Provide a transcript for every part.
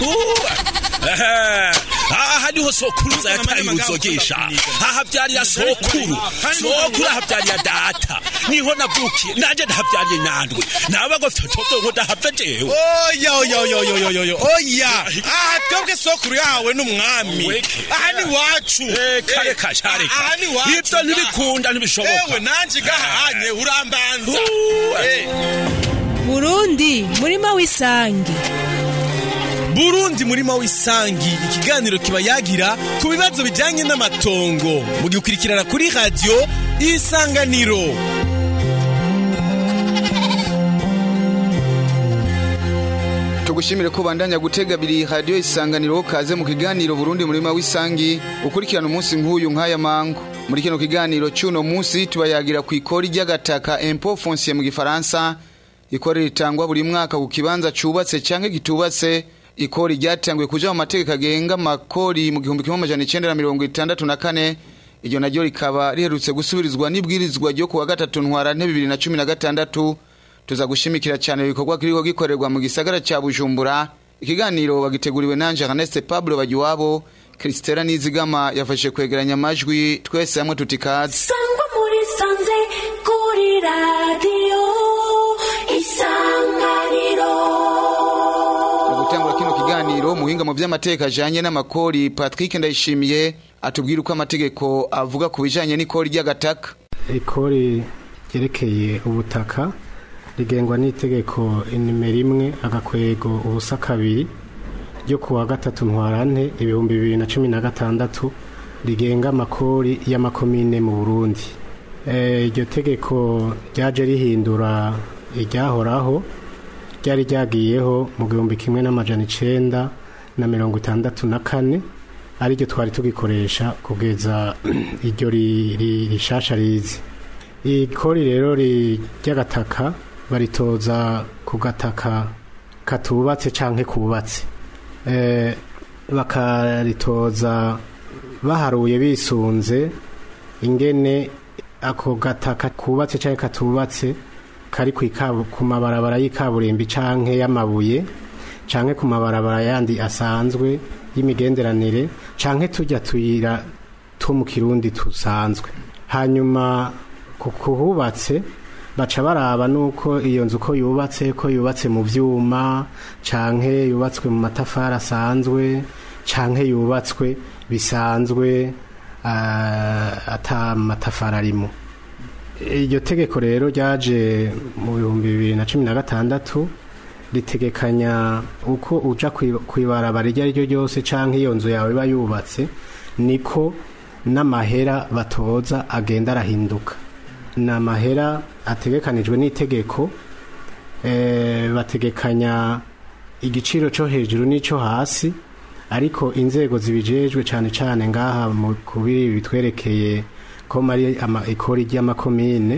aha niho sokuruza yataye uruzogesha hahavyariya sokuru sokuru ahavyariya data niho navukiye nanje ndahavyariye nandwe naba ngo fyotovyo ngo ndahava jewe oya oya oya oya oya oya oya aha twebwe sokuru yahawe n'umwami Weke. aha ni wacu kare kashareka aha ni wacu ivyo ntibikunda ntibishoboka ewe nanje gahanye urambanza Uh, Eh. burundi murima w'isangi burundi murima w'isangi ikiganiro kiba yagira ku bibazo bijyanye n'amatongo mugikurikirana kuri radiyo isanganiro tugushimire ko bandanya gutega biri radio isanganiro kaze mu kiganiro Burundi murima w'isangi ukurikirana umunsi nk'uyu nk'aya mango muri kino kiganiro cy'uno munsi tubayagira ku ikori ry'agataka impôt foncier mu gifaransa ikori ritangwa buri mwaka ku kibanza cubatse canke gitubatse ikori ryatanguye kuja mu mategeko agenga makori mu gihumbi kimwe amajana icenda na mirongo itandatu na kane iryo naryo rikaba riherutse gusubirizwa n'ibwirizwa ryo kuwa gatatu ntwarante bibiri na cumi na gatandatu tuza gushimikira cyane ibikorwa kiriko gikorerwa mu gisagara ca Bujumbura ikiganiro bagiteguriwe nanje Ernest Pablo Bagiwabo Kristela Nizigama yafashe kwegeranya amajwi twese hamwe tutikaze sangwa muri sanze kuri radiyo isanganiro mu gutangura kino kiganiro muhinga mu vy'amateka ajanye n'amakori Patrick Ndayishimiye atubwira uko amategeko avuga ku bijanye n'ikori ry'agataka ikori ryerekeye ubutaka rigengwa n'itegeko nimero imwe agakwego ubusa kabiri ryo kuwa gatatu ntwarante ibihumbi bibiri na cumi na gatandatu rigenga amakori y'amakomine mu burundi Eh, iryo tegeko ryaje rihindura iryahoraho ryari ryagiyeho mu gihumbi kimwe n'amajana icenda na mirongo itandatu na kane ariryo twari tugikoresha kugeza iryo ri- ri- rishasha rizi ikori rero ri- ry'agataka baritoza ku gataka katubatse canke kubatse Eh, bakaritoza baharuye bisunze ingene ako gataka kubatse canke katubatse kari kw'ikabu- ku mabarabara y'ikaburimbi canke y'amabuye canke ku mabarabara yandi asanzwe y'imigenderanire canke tujya tuyira two mu kirundi tusanzwe hanyuma ku kuhubatse baca baraba nuko iyo nzu ko yubatse ko yubatse mu vyuma canke yubatswe mu matafari asanzwe canke yubatswe bisanzwe ah, ata matafari arimo iryo tegeko rero ryaje mu bihumbi bibiri na cumi na gatandatu ritegekanya uko uja kwi- kwibarabara iryo ari ryo ryose canke iyo nzu yawe iba yubatse niko n'amahera batoza agenda arahinduka ni amahera ategekanijwe n'itegeko eh, bategekanya igiciro cyo hejuru n'icyo hasi ariko inzego zibijejwe cyane cyane ngaha mu kubiri bitwerekeye ko mari ama ikori ry'amakomine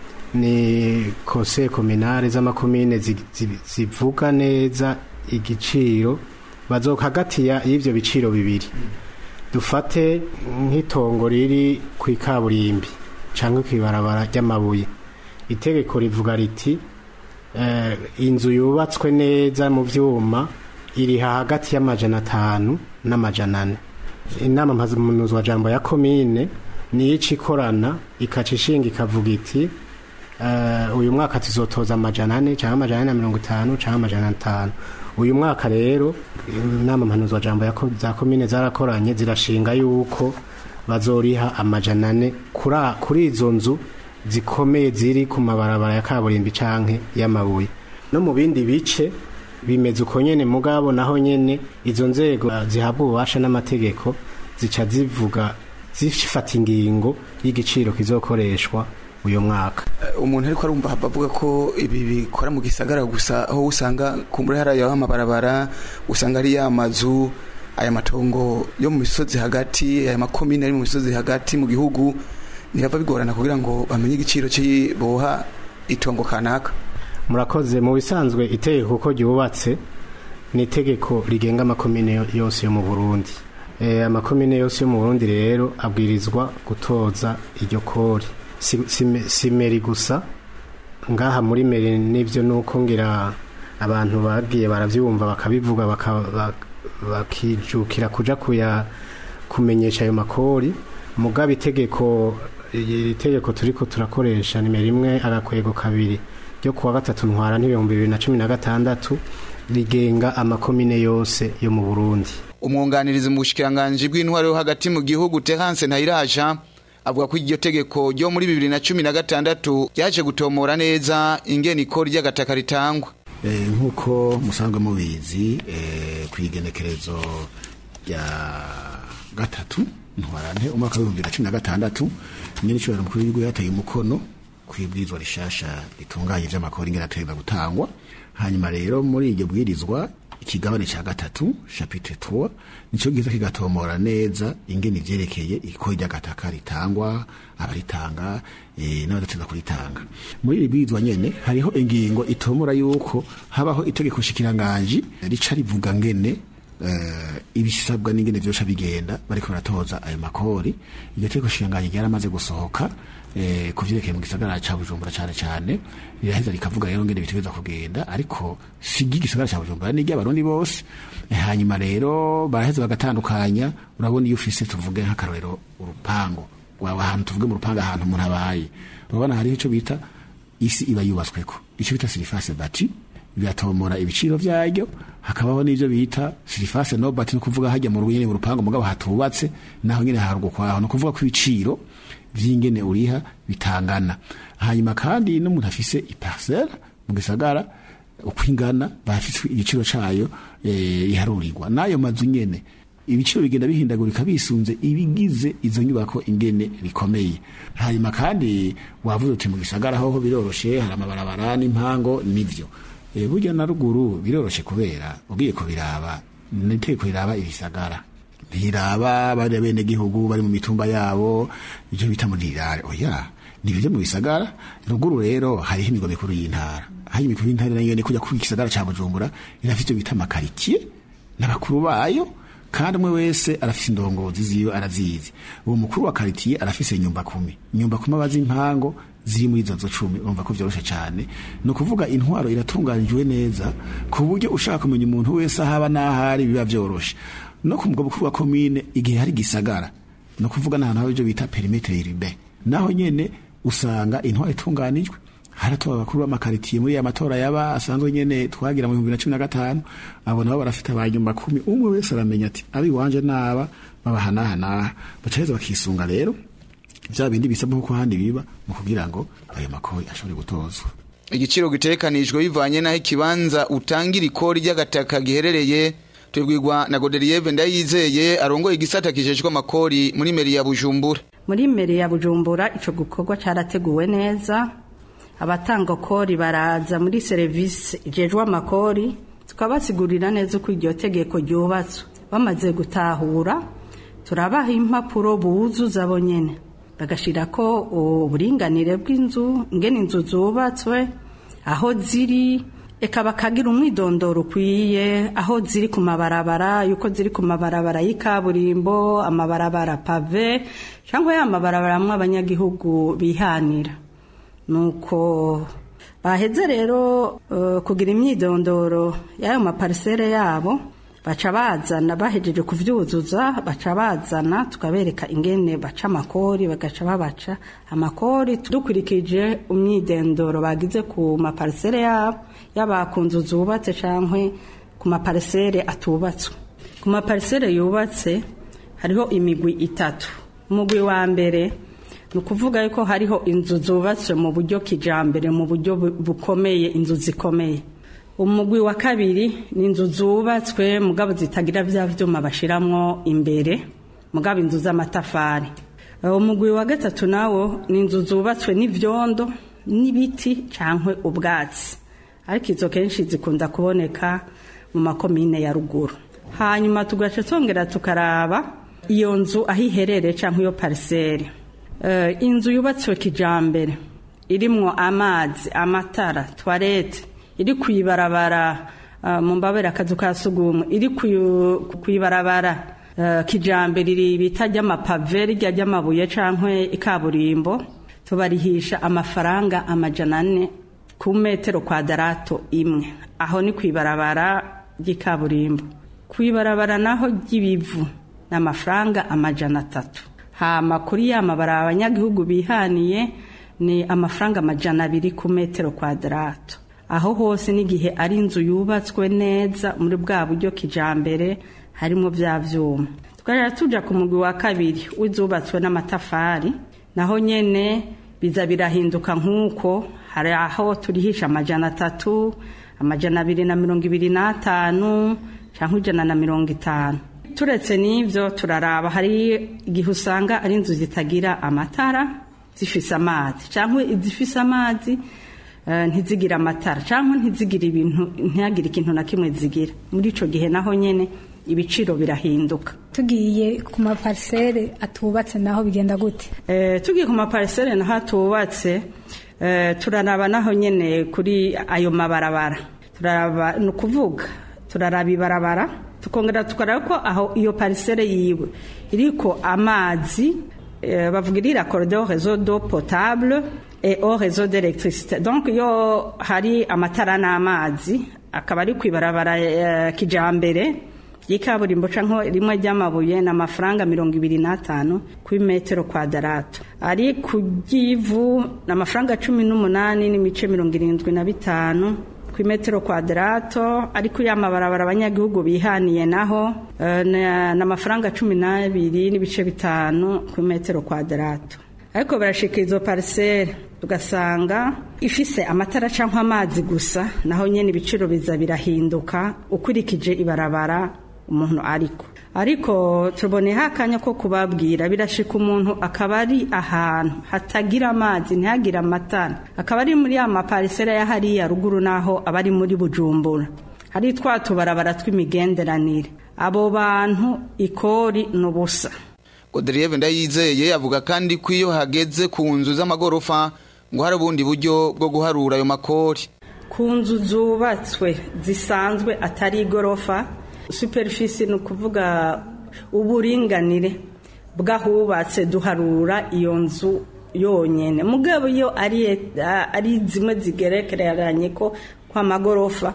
ni kose kominare z'amakomine zi- zi- zivuga neza igiciro bazokagatiya y'ivyo biciro bibiri dufate nk'itongo riri ku ikaburimbi cyangwa ku ibarabara ry'amabuye itegeko rivuga riti eh, inzu yubatswe neza mu vyuma iriha hagati y'amajana atanu n'amajana ane inama mpazamuzwa jambo ya komine niyo ica ikorana ikaca ishinga ikavuga iti eh, uyu mwaka tuzotoza amajana ane cyangwa amajana ane na mirongo itanu cyangwa amajana atanu uyu mwaka rero inama mpanuzwa jambo ya ko- za komine zarakoranye zirashinga yuko bazoriha amajana ane kura- kuri izo nzu zikomeye ziri ku mabarabara ya kaburimbi canke y'amabuye no mu bindi bice bimeze uko nyene mugabo naho nyene izo nzego uh, zihabwa ububasha n'amategeko zica zivuga zifata ingingo y'igiciro kizokoreshwa uyu mwaka umuntu ariko arumva hava avuga ko ibi bikora mu gisagara gusa aho usanga kumbura hariya amabarabara usanga ari ya mazu aya matongo yo mu misozi hagati aya makomine ari mu misozi hagati mu gihugu ntibava bigorana kugira ngo bamenye igiciro boha itongo kanaka murakoze mu bisanzwe itegeko uko ryubatse ni itegeko rigenga amakomine yo- yose yo mu burundi e, amakomine yose yo mu burundi rero abwirizwa gutoza iryo kori si, si, si meri gusa ngaha muri meri nivyo nuko ngira abantu bagiye baravyumva bakabivuga baka- bak- bakijukira kuja kuya kumenyesha ayo makori mugaba itegeko iri tegeko turiko turakoresha nimero imwe agakwego kabiri ryo kuwa gatatu ntwara n'ibihumbi bibiri na cumi na gatandatu rigenga amakomine yose yo mu burundi umwunganirizi mu bushikiranganji bw'intwaro yo hagati mu gihugu Terence Ntayiraja avuga ko iryo tegeko ryo muri bibiri na cumi na gatandatu ryaje gutomora neza ingene ikori ry'agataka ritangwa Eh, nk'uko musanzwe mubizi eh, ku igenekerezo rya gatatu ntwarante umwaka w'ibihumbi bibiri na cumi na gatandatu nyine icyubahiro mukuru w'igihugu yateye umukono ku ibwirizwa rishasha ritunganye ivy'amakori ingene ategeza gutangwa hanyuma rero muri iryo bwirizwa ikigabane ca gatatu chapitre 3 nico giza kigatomora neza ingene ivyerekeye ikori ry'agataka ritangwa abaritanga eh, n'abadateza kuritanga muri iri bwirizwa nyene hariho ingingo itomora yuko habaho itegeko shikiranganji rica rivuga ngene eh, ibisabwa n'ingene vyosha bigenda bariko baratoza ayo makori iryo tegeko shikiranganji ryaramaze gusohoka eh, ku vyerekeye mu gisagara ca bujumbura cane cane riraheza rikavuga rero ngene bitegereza kugenda ariko si igisagara ca bujumbura ni iry'abarundi bose Eh, hanyuma rero baraheza bagatandukanya urabona iyo ufise tuvuge nk'akarorero urupango waba ahantu tuvuge mu rupango ahantu umuntu abaye urabona hariho ico bita isi iba yubatsweko ico bita sirifase bati biratomora ibiciro vyaryo hakabaho n'ivyo bita sirifase nobati no kuvuga hajya mu runyene mu rupango mugabo hatubatse naho nyene harugwa kwaho no kuvuga ko ibiciro vy'ingene uriha bitangana hanyuma kandi n'umuntu afise iparcelle mu gisagara uko ingana bafise igiciro cayo eh, iharurirwa n'ayo mazu nyene ibiciro bigenda bihindagurika bisunze ibigize izo nyubako ingene bikomeye hanyuma kandi wavuze uti mu gisagara hoho biroroshe hari amabarabara n'impango nivyo e, burya na ruguru biroroshe kubera ugiye kubiraba niteko riraba ibisagara ntiraba bari bene gihugu bari mu mitumba yabo ivyo bita muri rirare oya nibyo mu bisagara ruguru rero hariho imigo mikuru y'intara hari imikuru y'intara nayo ni kujya ku gisagara ca Bujumbura irafite ivyo bita amakaritie n'abakuru bayo kandi umwe wese arafise indongozi ziyo arazizi uwo mukuru wa karitiye arafise nyumba kumi nyumba kumi abazi impango ziri muri izo nzu cumi urumva ko vyoroshe cane ni ukuvuga intwaro iratunganijwe neza ku buryo ushaka kumenya umuntu wese ahaba n'ahari biba vyoroshe no ku mugabo mukuru wa komine igihe hari gisagara no kuvuga n'ahantu haba ivyo bita perimetre urbain naho nyene usanga intwaro itunganijwe haratora abakuru b'amakaritiye muri ya matora yaba asanzwe nyene twagira mu bihumbi na cumi na gatanu abo nabo barafite abanyuma kumi umwe wese aramenya ati abi wanje naba babahanahanaha bacaheza bakisunga rero vya bindi bisabwa nkuko handi biba mu kugira ngo ayo makori ashobore gutozwa igiciro gitekanijwe bivanye n'aho ikibanza utangira ikori ry'agataka giherereye tubwirwa na Godelieve Ndayizeye arongoye igisata kijejwe amakori muri meri ya Bujumbura muri mbere ya bujumbura icyo gikorwa cyarateguwe neza abatanga kori baraza muri serivisi ijejwe amakori tukabasigurira neza uko iryo tegeko ryubatswe bamaze gutahura turabaha impapuro buzuza bo nyine bagashyira ko uburinganire bw'inzu ingene inzu zubatswe aho ziri eka bakagira umwidondoro ukwiye aho ziri ku mabarabara yuko ziri ku mabarabara y'ikaburimbo amabarabara pave cyangwa ya mabarabara amwe abanyagihugu bihanira nuko baheze rero uh, kugira imyidondoro y'ayo maparisere yabo baca bazana bahejeje kuvyuzuza baca bazana tukabereka ingene baca amakori bagaca babaca amakori dukurikije umwidondoro bagize ku maparisere yabo yaba ku nzu zubatse canke ku maparisere atubatswe ku maparisere yubatse hariho imigwi itatu umugwi wa mbere ni ukuvuga yuko hariho inzu zubatswe mu buryo kijambere mu buryo bukomeye inzu zikomeye umugwi wa kabiri ni inzu zubatswe mugabo zitagira bya vyuma bashiramwo imbere mugabo inzu z'amatafari umugwi wa gatatu nawo ni inzu zubatswe n'ivyondo n'ibiti cankwe ubwatsi ariko izo kenshi zikunda kuboneka mu makomine ya ruguru hanyuma tugaca twongera tukaraba iyo nzu aho iherereye cyangwa iyo pariseri inzu yubatswe kijambere irimwo amazi amatara twarete iri ku ibarabara mu mbabera akazu ka sugumwe iri ku ibarabara kijambere iri bita ry'amapave rijya ry'amabuye cyangwa ikaburimbo tubarihisha amafaranga amajana ane ku metero kwadarato imwe aho ni ku ibarabara ry'ikaburimbo ku ibarabara naho ry'ibivu ni amafaranga amajana atatu hama kuri ya mabara abanyagihugu bihaniye ni amafaranga amajana abiri ku metero kwadarato aho hose n'igihe ari inzu yubatswe neza muri bwa buryo kijambere harimo bya vyuma twarera tuja ku mugwi wa kabiri w'izubatswe n'amatafari naho nyene biza birahinduka nk'uko hari aho turihisha amajana atatu amajana abiri na mirongo ibiri n'atanu cyangwa ijana na mirongo itanu turetse n'ibyo turaraba hari igihe usanga ari inzu zitagira amatara zifise amazi cyangwa izifise amazi eh, ntizigire amatara cyangwa ntizigire ibintu ntihagire ikintu na kimwe zigira muri ico gihe naho nyene ibiciro birahinduka tugiye ku maparisere atubatse naho bigenda gute Eh, tugiye ku maparisere naho atubatse eh, turaraba naho nyene kuri ayo mabarabara turaraba ni ukuvuga turaraba ibarabara tukongera tukaraba ko aho iyo parisere yiwe iriko amazi eh, bavuga iri raccordé au réseau d'eau potable et au réseau d'électricité donc iyo hari amatara n'amazi akaba ari ku ibarabara eh, kijambere y'ikaburimbo canke rimwe ry'amabuye ni amafaranga mirongo ibiri n'atanu kuri metero kwadarato ari ku ry'ivu ni amafaranga cumi n'umunani n'imice mirongo irindwi na bitanu ku metero kwadarato ari kuri ya mabarabara abanyagihugu bihaniye naho eh, ni ni amafaranga cumi n'abiri n'ibice bitanu ku metero kwadarato ariko barashika izo parisere ugasanga ifise amatara cyangwa amazi gusa naho nyene ibiciro biza birahinduka ukurikije ibarabara umuntu ariko ariko tuboneho akanya ko kubabwira birashika umuntu akaba ari ahantu hatagira amazi ntihagire amatara akaba ari muri ya maparisera ya hariya ruguru naho aba ari muri bujumbura hari twa tubarabara tw'imigenderanire abo bantu ikori ni ubusa Godelieve Ndayizeye avuga kandi ko iyo hageze ku nzu z'amagorofa ngo hari ubundi buryo bwo guharura ayo makori ku nzu zubatswe zisanzwe atari igorofa superfisi ni ukuvuga uburinganire bw'ahubatse duharura iyo nzu yonyine mugabo iyo ari ari zimwe zigerekeranye ko kw'amagorofa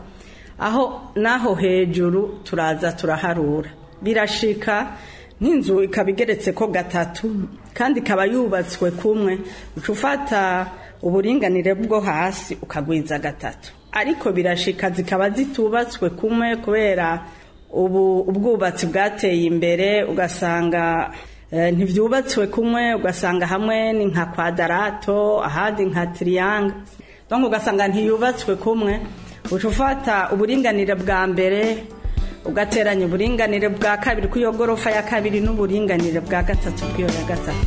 aho naho hejuru turaza turaharura birashika nk'inzu ikaba igeretse ko gatatu kandi ikaba yubatswe kumwe uca ufata uburinganire bwo hasi ukagwiza gatatu ariko birashika zikaba zitubatswe kumwe kubera ubu ubwubatsi bwateye imbere ugasanga eh, ntibyubatswe kumwe ugasanga hamwe ni nka kwadarato ahandi nka tiriyanga donc ugasanga ntiyubatswe kumwe uca ufata uburinganire bwa mbere ugateranya uburinganire bwa kabiri kw'iyo gorofa ya kabiri n'uburinganire bwa gatatu kw'iyo ya gatatu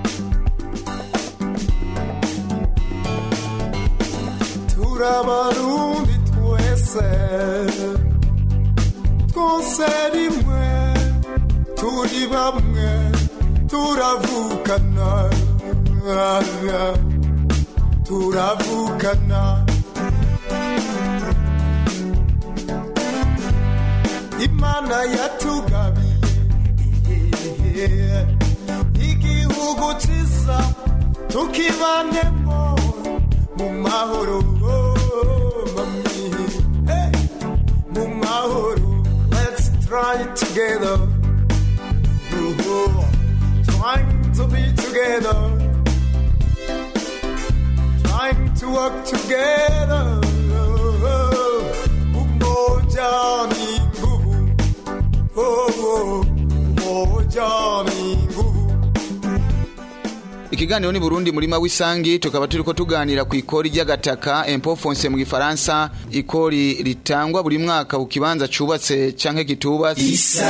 turabarundi twese twose rimwe turi bamwe turavukana turavukana imana yatugabiye igihugu cyiza tukibanemo mu mahoro mami hey, mu mahoro let's try it together oh, trying to be together trying to work together umoja ni nguvu oh, oh, umoja ni nguvu ikiganiro ni Burundi murima w'isangi tukaba turiko tuganira ku ikori ry'agataka impôt foncier mu gifaransa ikori ritangwa buri mwaka ku kibanza cubatse canke kitubatse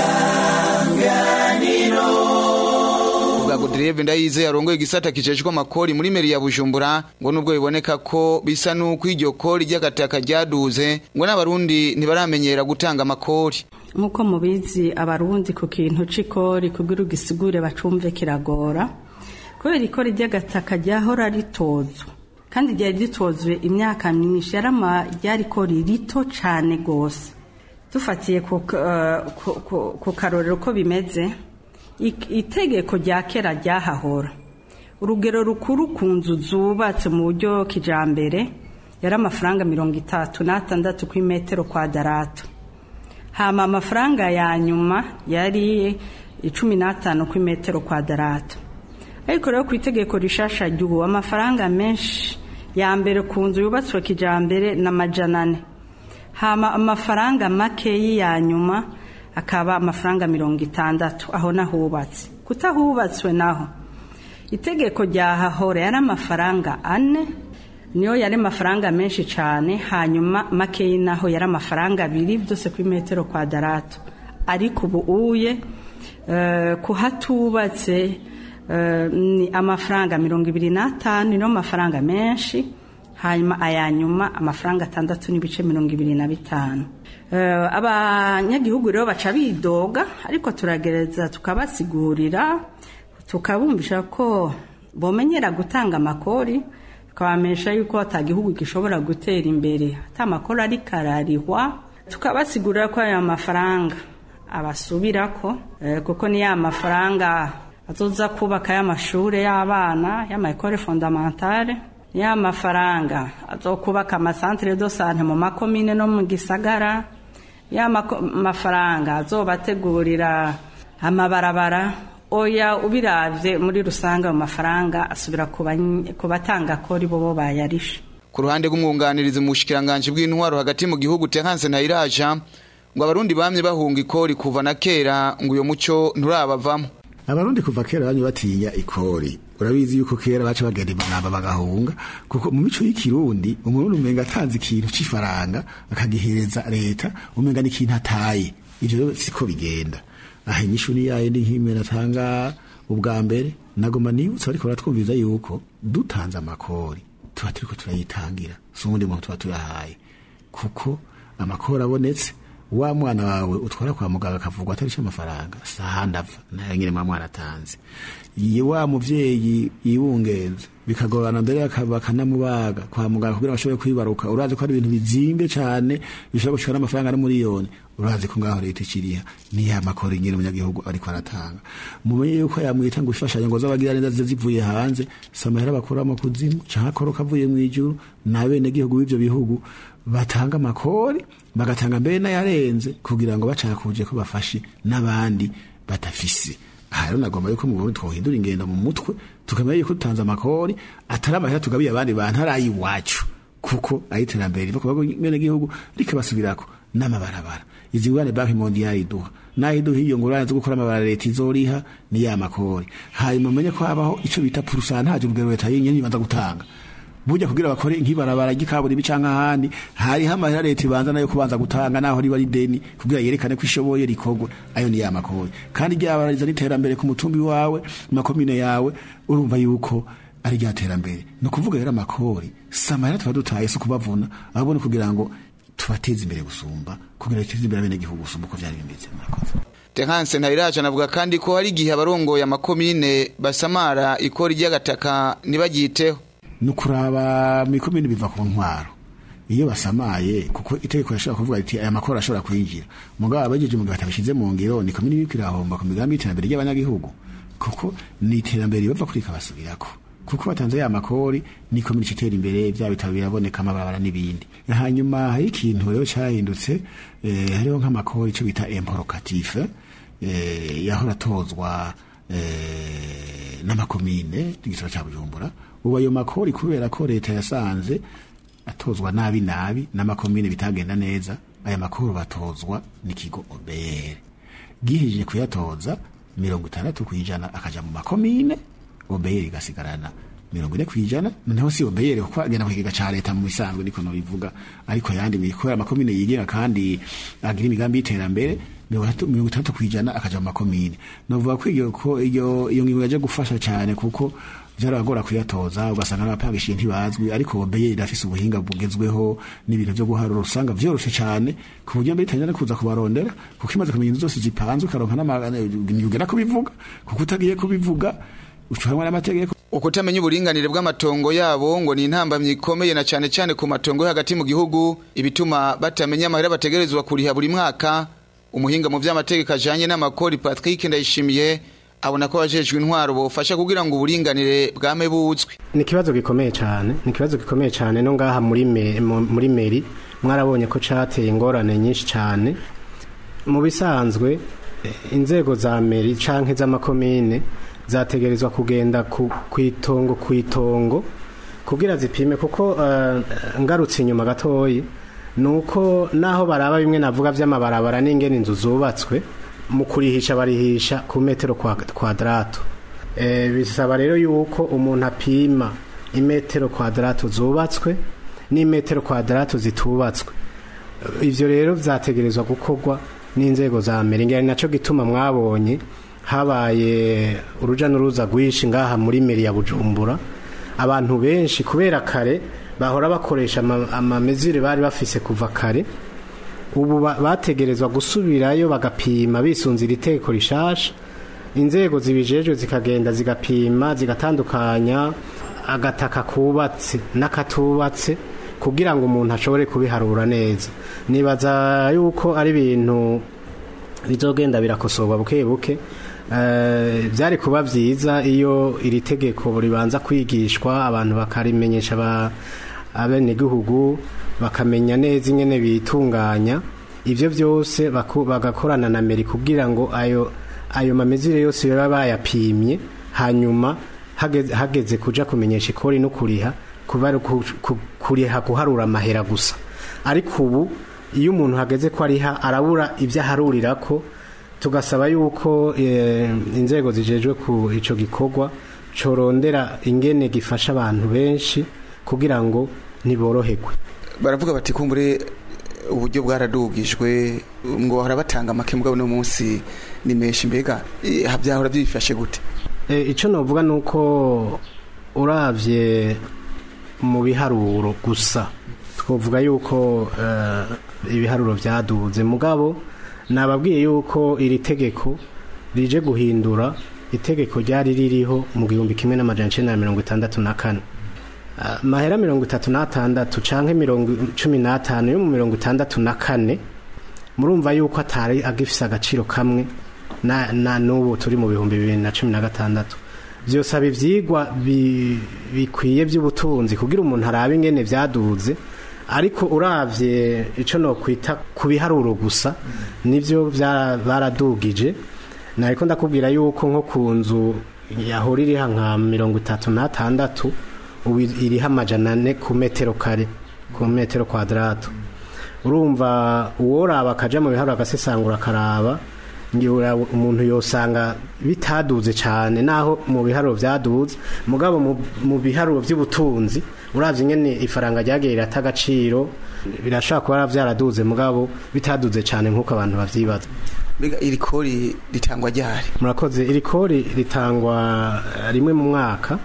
isanganiro bwa Godelieve Ndayize yarongoye igisata kijejwe amakori muri meri ya Bujumbura ngo nubwo biboneka ko bisa nuko iryo kori ry'agataka ryaduze ngo n'abarundi ntibaramenyera gutanga amakori nk'uko mubizi abarundi ku kintu c'ikori kugira ugisigure bacumve kiragora kubera ikora ry'agataka ryahora ritozwa kandi ryari ritozwe imyaka myinshi ryari ikori rito cyane rwose dufatiye ku karorero ko bimeze itegeko rya kera ryahahora urugero rukuru ku nzu zubatse mu buryo kijambere yari amafaranga mirongo itatu n'atandatu ku imetero kwadarato hama amafaranga ya nyuma yari icumi n'atanu ku metero kwadarato ariko rero ku itegeko rishasha ry'ubu amafaranga menshi ya mbere ku nzu yubatswe kijambere na majana ane hama amafaranga makeyi ya nyuma akaba amafaranga mirongo itandatu aho nahubatse kutahubatswe naho itegeko rya hahora yari amafaranga ane niyo yari amafaranga menshi cyane hanyuma makeyi naho yari amafaranga abiri byose kuri metero kwadarato ariko ubu uye eh, kuhatubatse eh, ni amafaranga mirongo ibiri n'atanu niyo mafaranga menshi hanyuma aya nyuma amafaranga atandatu n'ibice mirongo ibiri na bitanu Eh, abanyagihugu rero baca bidoga ariko turagereza tukabasigurira tukabumvisha ko bomenyera gutanga amakori tukabamenyesha yuko ata gihugu gishobora gutera imbere ata amakori ariko ararihwa tukabasigurira ko aya mafaranga abasubirako eh, kuko ni ya mafaranga azoza kubaka y'amashuri y'abana y'amayekore fondamentale ya mafaranga azokubaka amasantere do sante mu makomine no mu gisagara ya mako- mafaranga azobategurira amabarabara oya ubiravye muri rusange ayo mafaranga asubira ku bany- ku batanga kori bobo bayarishe ku ruhande rw'umwunganirizi mu bushikiranganji bw'intwaro hagati mu gihugu Terence Ntayiraja ngo abarundi bamye bahunga ikori kuva na kera ngo uyo muco nturabavamo abarundi kuva kera bamye batinya ikori urabizi yuko kera baca bagenda imanamba bagahunga kuko mu mico y'ikirundi umurundi umenga atanze ikintu c'ifaranga akagihereza leta umenga n'ikintu ataye ivyo rero siko bigenda aha inyishu ni yayindi nk'imwe natanga ubwa mbere nagoma nibutsa ariko baratwumviza yuko dutanze amakori tuba turiko turayitangira si uwundi muntu tuba tuyahaye kuko amakori abonetse wa mwana wawe utwara kwa muganga akavugwa atarisha amafaranga sahandi ava nayo nyine mwa mwana atanze Ye wa muvyeyi yibungenze bikagorana mbere aka- bakanamubaga kwa muganga kugira ngo ashobore kwibaruka urazi ko ari ibintu bizimbe cane bishobora gushika n'amafaranga ari miliyoni urazi ko ngaho leta ikiriha ni ya makori nyine umunyagihugu ariko aratanga mumenye yuko yamwita ngo ifashanyo ngo z'abagira neza zize zivuye hanze samahera bakura mu kuzimu canke akoro kavuye mu ijuru n'abene gihugu b'ivyo bihugu batanga amakori bagatanga mbere n'ayarenze kugira ngo bacakuje ko bafashe n'abandi batafise aha rero nagomba yuko mu Burundi twohindura ingendo mu mutwe tukamenya yuko dutanze amakori atari amahera tugabiye abandi bantu ari ay'iwacu kuko ari iterambere riva ku bene gihugu rikabasubirako n'amabarabara izi ngurane banki mondiale iduha nayo iduha iyo ngurane zo gukora amabarabara leta izoriha ni ya makori hanyuma umenye ko habaho ico bita purusantaje urugero leta yenyene ibanza gutanga burya kugira bakore nk'ibarabara ry'ikaburimbi canke ahandi hariho amahera leta ibanza nayo kubanza gutanga naho riba rideni kugira yerekane ko ishoboye rikorwe ayo ni ya makori kandi ryabarariza n'iterambere ku mutumbi wawe makomine yawe urumva yuko ari rya terambere ni ukuvuga rero amakori si amahera tuba dutaye si ukubavuna ahubwo ni kugira ngo tubateze imbere gusumba kugira duteze imbere abenegihugu gusumba uko vyari bimeze murakoze Terence Ntayiraja anavuga kandi ko hari igihe abarongoye amakomine basamara ikori ry'agataka ntibagiteho ni ukuraba mikomini biva ku ntwaro iyo basamaye kuko itegeko rishobora kuvuga riti aya makoro ashobora kwinjira mugabo abajeje mu gihe batabishize mu ngiro ni komini iriko irahomba ku migambi y'iterambere ry'abanyagihugu kuko ni iterambere bava kuri ikabasubirako kuko batanze ya makori ni komini itera imbere bya bitabo biraboneka amabarabara n'ibindi hanyuma hari ikintu rero cyahindutse eh, hariho nk'amakori icyo bita imporokative eh, yahora atozwa eh, n'amakomine igisoro cya bujumbura ubu ayo makori kubera ko leta yasanze atozwa nabi nabi n'amakomine bitagenda neza aya makuru batozwa n'ikigo obere gihije kuyatoza mirongo itandatu ku ijana akaja mu makomine obere igasigarana mirongo ine ku ijana noneho si obere kuko agenda ku kigega ca leta mu bisanzwe niko nobivuga ariko yandi kubera amakomine yigenga kandi agira imigambi y'iterambere mirongo itandatu ku ijana akaja mu makomine novuga ko iyo ko iyo iyo ngingo yaje gufasha cyane kuko vyaragora kuyatoza ugasanga n'abapangishiye ntibazwi ariko obeye irafise ubuhinga bugezweho n'ibintu vyo guharura usanga vyoroshe cyane ku buryo mbere itanyana kuza kubarondera kuko imaze kumenya inzu zose zipanzwe ukaronka n'imyuga kubivuga kuko utagiye kubivuga ucuhanwa n'amategeko ukutamenya uburinganire bw'amatongo yabo ngo ni intambamyi ikomeye na cyane cyane ku matongo yo hagati mu gihugu ibituma batamenya amahera bategerezwa kuriha buri mwaka umuhinga mu vy'amategeko ajanye n'amakori Patrick Ndayishimiye abona ko abajejwe intwaro bofasha kugira ngo uburinganire bwame buzwi ni ikibazo gikomeye cyane ni ikibazo gikomeye cyane no ngaha muri me, muri meri mwarabonye ko cateye ingorane nyinshi cyane mu bisanzwe eh, inzego za meri canke z'amakomine zategerezwa kugenda ku ku itongo ku itongo kugira zipime kuko eh, ngarutse inyuma gatoyi nuko naho baraba bimwe navuga vy'amabarabara n'ingene inzu zubatswe mu kurihisha barihisha ku metero kwa kwadrato eh, bisaba rero yuko umuntu apima imetero kwadrato zubatswe n'imetero kwadrato zitubatswe ivyo rero vyategerezwa gukorwa n'inzego za mbere ngira ni naco gituma mwabonye habaye uruja n'uruza rwinshi ngaha muri meri ya bujumbura abantu benshi kubera kare bahora bakoresha ama- amamezire bari bafise kuva kare ubu ba- bategerezwa gusubirayo bagapima bisunze iri teko rishasha inzego zibijejwe zikagenda zigapima zigatandukanya agataka kubatse n'akatubatse kugira ngo umuntu ashobore kubiharura neza nibaza yuko ari ibintu bizogenda birakosorwa buke buke Eh, byari kuba byiza iyo iri tegeko ribanza kwigishwa abantu bakarimenyesha aba- abenegihugu bakamenya neza ingene bitunganya ibyo byose baku- bagakorana na meri kugira ngo ayo ayo mamezire yose baba bayapimye hanyuma hageze, hageze kuja kumenyesha ikori no kuriha kuba ari ku- ku- kuriha guharura amahera gusa ariko ubu iyo umuntu hageze ko ariha arabura ibyo aharurira ko tugasaba yuko eh, inzego zijejwe ku ico gikorwa corondera ingene gifasha abantu benshi kugira ngo ntiboroherwe baravuga bati kumbure uburyo bwaradugijwe ngo harabatanga make mugabo no munsi ni menshi mbega eh, byahora byifashe gute E, icyo navuga ni uko urabye mu biharuro gusa twavuga yuko eh, ibiharuro byaduze mugabo nababwiye yuko iri tegeko rije guhindura itegeko ryari ririho mu gihumbi kimwe n'amajana icenda na mirongo itandatu na kane Ah, mahera mirongo itatu n'atandatu canke mirongo cumi n'atanu yo mu mirongo itandatu na kane murumva yuko atari agifise agaciro kamwe na, na n'ubu turi mu bihumbi bibiri na cumi na gatandatu vyosaba ivyigwa bi- bikwiye vy'ubutunzi kugira umuntu arabe ingene vyaduze ariko uravye ico nokwita ku biharuro gusa nivyo vya- baradugije nariko ndakubwira yuko nko ku nzu yahora iriha nka mirongo itatu n'atandatu ubu iriho amajana ane ku metero kare ku metero kwadrato urumva uworaba akaja mu biharuro agasesangura akaraba ngira umuntu yosanga bitaduze cyane naho mu biharuro byaduze mugabo mu- mu biharuro by'ubutunzi uravye ingene ifaranga ryagiye rirata agaciro birashobora kuba byaraduze mugabo bitaduze cyane nk'uko abantu bavyibaza mbega iri kori ritangwa ryari murakoze iri kori ritangwa eh, rimwe mu mwaka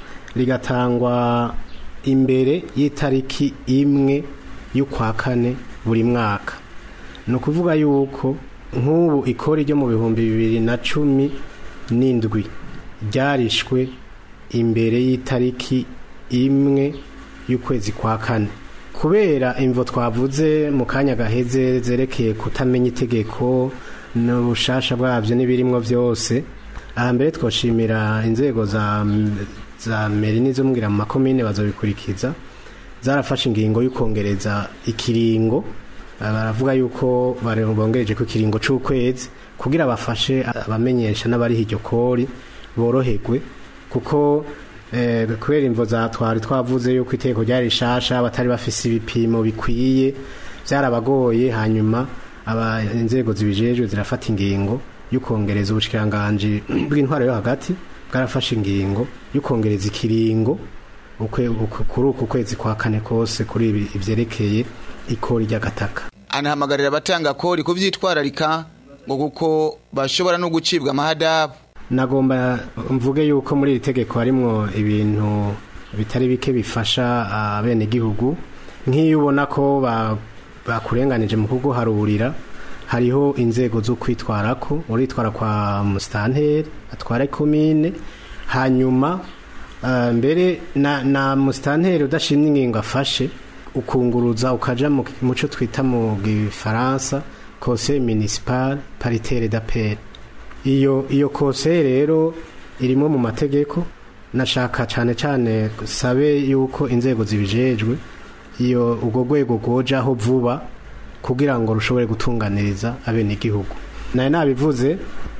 rigatangwa imbere y'itariki imwe y'ukwa kane buri mwaka ni ukuvuga yuko nk'ubu ikori ryo mu bihumbi bibiri na cumi n'indwi ryarishwe imbere y'itariki imwe y'ukwezi kwa kane kubera imvo twavuze mu kanya gaheze zerekeye kutamenya itegeko n'ubushasha bwabyo n'ibirimwo byose aha mbere twoshimira inzego za za meri n'izo mbwira mu makomine bazobikurikiza zarafashe ingingo y'ukongereza ikiringo Ah, baravuga yuko bare- bongereje ku kiringo c'ukwezi kugira bafashe abamenyesha n'abariho iryo kori boroherwe kuko eh, kubera imvo za twari twavuze yuko iteko ryari rishasha batari bafise ibipimo bikwiye byarabagoye hanyuma aba inzego zibijejwe zirafata ingingo y'ukongereza ubushikiranganje bw'intwaro yo hagati bwarafashe ingingo y'ukongereza ikiringo ukwe- uku- kuri uku kwezi kwa kane kose kuri ibi ivyerekeye ikori ry'agataka anahamagarira abatanga kori kuvyitwararika ngo kuko bashobora no gucibwa amahadabu nagomba mvuge yuko muri iri tegeko harimwo ibintu bitari bike bifasha abenegihugu nk'iyo ubona ko ba- bakurenganije mu kuguharurira hariho inzego zo kwitwarako uritwara kwa musitanteri atwara komine hanyuma ah, mbere na, na musitanteri udashimye ingingo afashe ukunguruza ukaja mu mu cyo twita mu gifaransa conseil municipal paritaire d'appel iyo iyo kose rero irimo mu mategeko nashaka cyane cyane sabe yuko inzego zibijejwe iyo ubwo rwego rwojaho vuba kugira ngo rushobore gutunganiriza abenegihugu nayo nabivuze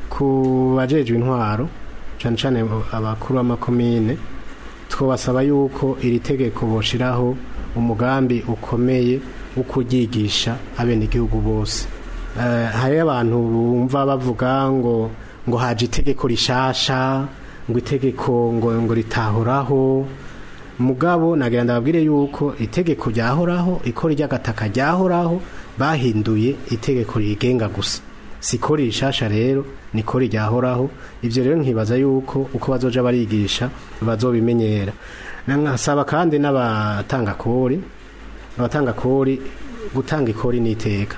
ku bajejwe intwaro cyane cyane abakuru b'amakomine twabasaba yuko iri tegeko boshiraho umugambi ukomeye wo kuryigisha abenegihugu bose Eh, hari abantu bumva bavuga ngo ngo haje itegeko rishasha ngo itegeko ngo ngo ritahoraho mugabo nagira ndababwire yuko itegeko ryahoraho ikora ry'agataka ryahoraho bahinduye itegeko rigenga gusa sikori rishasha rero nikori ryahoraho ivyo rero nkibaza yuko uko bazoja barigisha bazobimenyera nkasaba kandi n'abatanga kori abatanga kori gutanga ikori n'iteka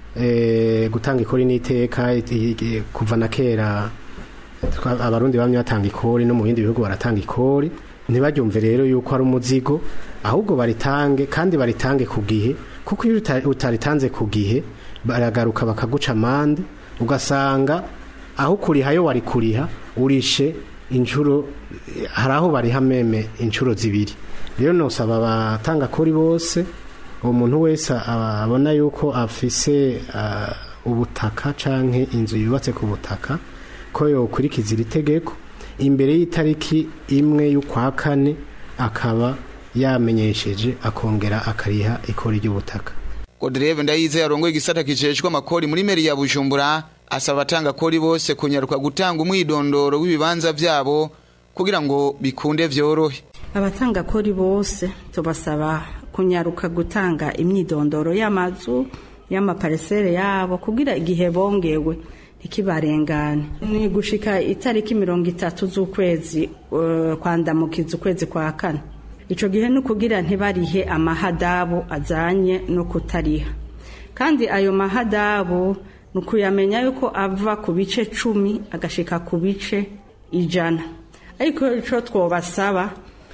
e, gutanga ikori n'iteka i- i- kuva na kera twa- abarundi bamye batanga ikori no mu bindi bihugu baratanga ikori ntibaryumve rero yuko ari umuzigo ahubwo baritange kandi baritange ku gihe kuko iyo uta- utaritanze ku gihe baragaruka bakaguca amande ugasanga aho kuriha yo wari kuriha urishe inshuro hari aho bariha meme inshuro zibiri rero nosaba abatanga kuri bose uwo muntu wese aba- abona yuko afise ah, ubutaka canke inzu yubatse ku butaka ko yokurikiza iri tegeko imbere y'itariki imwe y'ukwa kane akaba yamenyesheje akongera akariha ikori ry'ubutaka Godreve ndayize yarongoye igisata kijejwe amakori muri meri ya Bujumbura asaba abatanga kori bose kunyaruka gutanga umwidondoro w'ibibanza vyabo kugira ngo bikunde vyorohe abatanga kori bose tubasaba kunyaruka gutanga imyidondoro y'amazu y'amaparisere yabo kugira igihe bongewe ntikibarengane ni gushika itariki mirongo itatu z'ukwezi eh, kwandamukiza ukwezi kwa kane ico gihe ni ukugira ntibarihe amahadabu ajanye no kutariha kandi ayo mahadabu ni ukuyamenya yuko ava ku bice cumi agashika ku bice ijana ariko ico twobasaba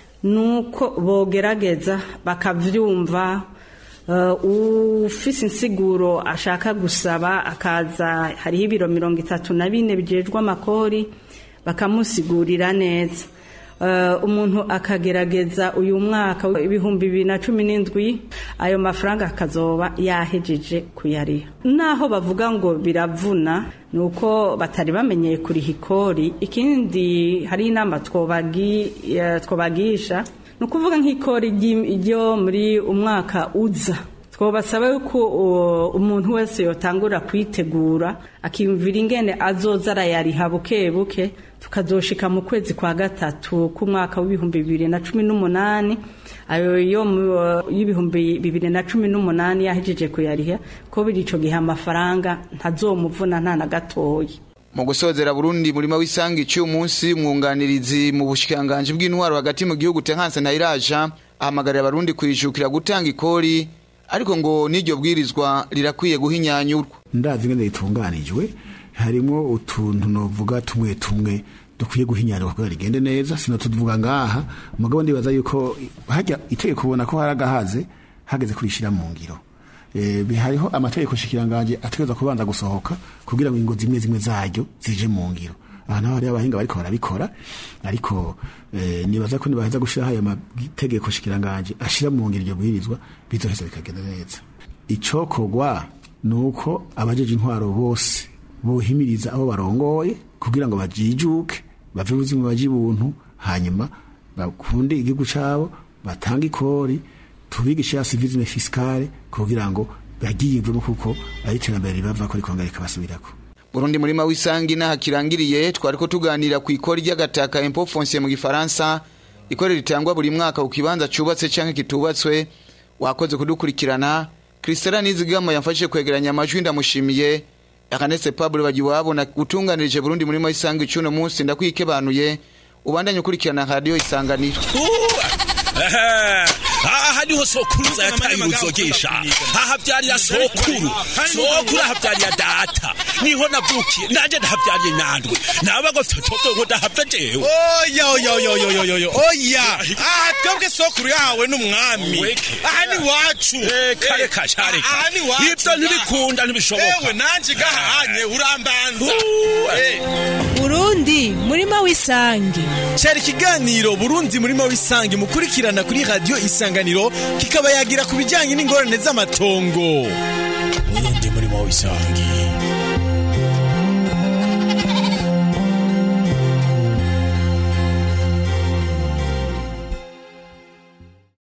nuko bogerageza bakavyumva uh, ufise insiguro ashaka gusaba akaza hariho ibiro mirongo itatu na bine bijejwe amakori bakamusigurira neza Uh, umuntu akagerageza uyu mwaka w'ibihumbi bibiri na cumi n'indwi ayo mafaranga akazoba yahejeje kuyariha naho bavuga ngo biravuna ni uko batari bamenyeye kuriha ikori ikindi hari inama twobagi- eh, twobagisha ni ukuvuga nk'ikori ry'i- ryo muri umwaka uza twabasaba yuko uh, umuntu wese yotangura kwitegura akiyumvira ingene azoza arayariha buke buke tukazoshika mu kwezi kwa gatatu k'umwaka w'ibihumbi bibiri na cumi n'umunani ayo yo mu- uh, y'ibihumbi bibiri na cumi n'umunani yahejeje kuyariha ko biri ico gihe amafaranga ntazomuvuna nta na gatoya mu gusozera Burundi murima w'isanga iciye umunsi mwunganirizi mu bushikanganje bw'intwaro hagati mu gihugu Tenhanse na Iraja ahamagarira abarundi kwijukira gutanga ikori ariko ngo n'iryo bwirizwa rirakwiye guhinyanyurwa ndazi ingene ritunganijwe harimo utuntu novuga tumwe tumwe dukwiye guhinyanyurwa kugira rigende neza sino tuvuga ngaha mugabo ndibaza yuko hajya itegeko kubona ko haragahaze hageze kurishira mu ngiro Eh, bi- hariho amategeko shikiranganje ategerezwa kubanza gusohoka kugira ngo ingo zimwe zimwe zaryo zije mu ngiro aha naho hariho abahinga bariko barabikora ariko eh, nibaza ko nibaheza gushiraho ayo mategeko shikiranganje ashira mu ngiro iryo bwirizwa bizoheza bikagenda neza icokorwa ni uko abajeje intwaro bose bohimiriza abo barongoye kugira ngo bajijuke bave ubuzima baje ibuntu hanyuma bakunde igihugu cabo batange ikori tubigishe ya civisme fiscale kugira ngo bagiyumvemo kuko ari iterambere ribava ko rikongera rikabasubirako Burundi murima w'isangi naha kirangiriye twariko tuganira ku ikori ry'agataka impôt foncier mu gifaransa ikori ritangwa buri mwaka ku kibanza cubatse canke kitubatswe wakoze kudukurikirana Christela Nizigama yamfashije kwegeranya amajwi ndamushimiye Akanese Pablo bagiwabo na gutunganirije Burundi murima w'isangi cuno munsi ndakwikebanuye ubandanye ukurikirana radio isanganiro aha niho sokuruza yataye uruzogesha aha byarira sokuru sokuru aha byarira data niho navukiye nanje ndahabyariye nandwe naba gofite toto ngo ndahava jewe oya oya oya oya oya oya oya aha twebwe sokuru yahawe n'umwami Weke. aha ni wacu reka reka shareka aha ni wacu ibyo ntibikunda ntibishoboka ewe nanje gahanye urambanza Uh, Eh. burundi murima w'isangi cyari ikiganiro burundi murimo w'isange mukurikirana kuri radiyo isanganiro kikaba yagira ku bijyanye n'ingorane z'amatongo isangi